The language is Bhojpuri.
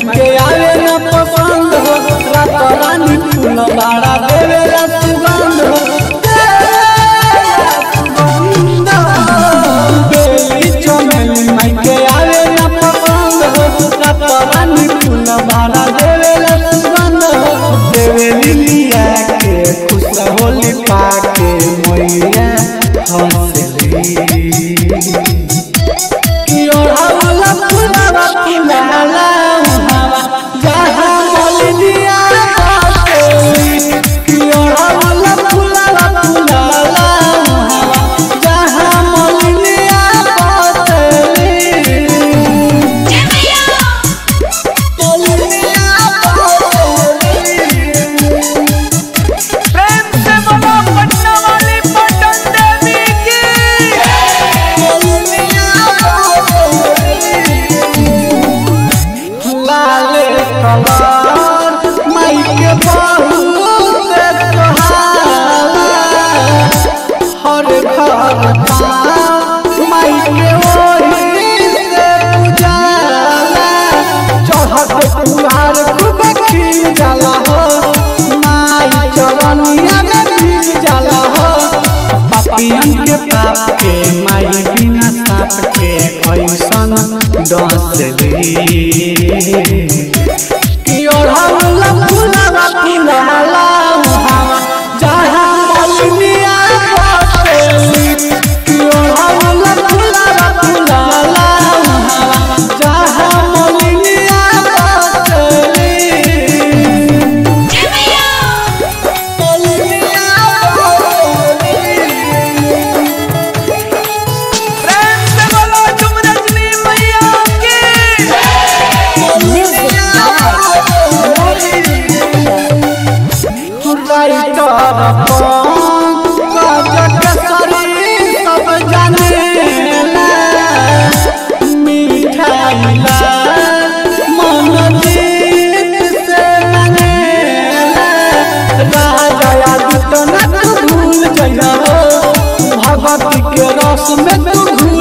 के आवे न पसंद हो रात रानी फूल बाड़ा देवेला सुगंध हो देवेला सुगंध हो। बेली चमेली माई के आवे न पसंद हो रात रानी फूल बाड़ा देवेला सुगंध हो देवेली लिया के खुश होली पाके मैया हंसली ओढ़ावला फुलावा फुलाला उहावा जहाँ मलिनिया बाटे ओढ़ावला फुलावा फुलाला उहावा जहाँ मलिनिया बाटे मलिनिया बाटे प्रेम से बोलो पटना वाली पटन देवी की लाले कलर माई के बहुत कहाला हर घर माई के ओही से उजाला चढ़त कुहार खूब खिल जाला हो माई चरनिया में खिल जाला हो पापियन के पाप के माई बिना साप के ऐसन डसली कि ओढ़ावला फुलावा फुलाला उहावा जहाँ मलिनिया बाटेली कि ओढ़ावला फुलावा फुलाला उहावा जहाँ मलिनिया बाटेली मलिनिया बाटेली प्रेम से बोलो तुम रजनी मैया की भगवती के रस में तू घूल